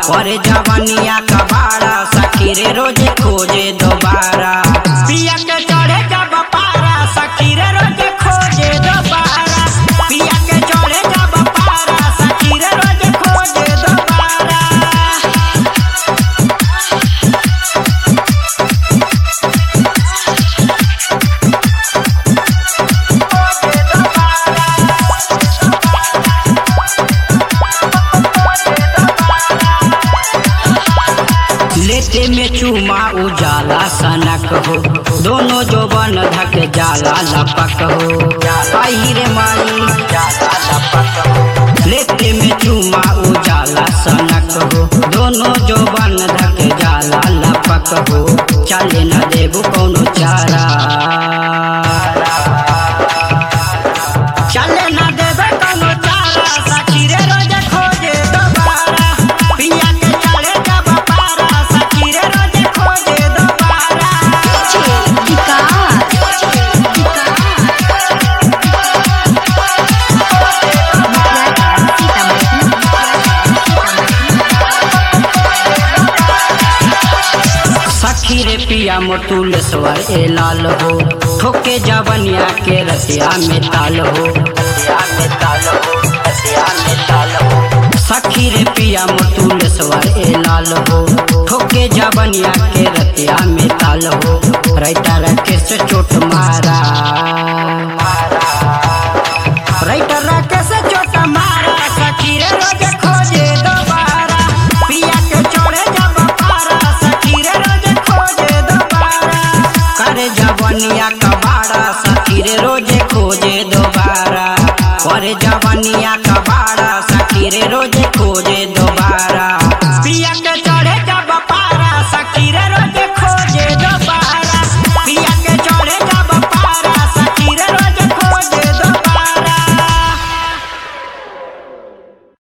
और जवनिया कबाड़ा सखी रे रोजे खोजे दोबारा पिया के चढ़े जब पारा सखी रे रोजे खोजे दोबारा पिया के चढ़े जब पारा सखी रे रोजे खोजे दोबारा लेते में चूमा उजाला सनक हो दोनों जो बन धक जाला लपक हो आई रे माई जाला लपक हो लेते में चूमा उजाला सनक हो दोनों जो बन धक जाला लपक हो चले न देबू कौनो चारा चले न देबे कौनो चारा सखी रे रोज खोजे दोबारा पिया के चढ़े जब पारा सखी रे रोज खोजे दोबारा सखी रे पिया मोटुलेश्वर ए लाल हो ठोके जवनिया के रसिया में ताल हो रसिया में ताल हो रसिया में ताल हो सखी रे पिया मोटुलेश्वर ए लाल हो ठोके जवनिया के रतिया में ताल हो राइटर राकेश चोट मारा राइटर राकेश चोट मारा सखी रे रोज खोजे दोबारा पिया के चढ़े जब पारा सखी रे रोज खोजे दोबारा करे जवनिया कबाड़ा सखी रे रोजे खोजे दोबारा करे जवनिया कबाड़ा सखी रे रोजे खोजे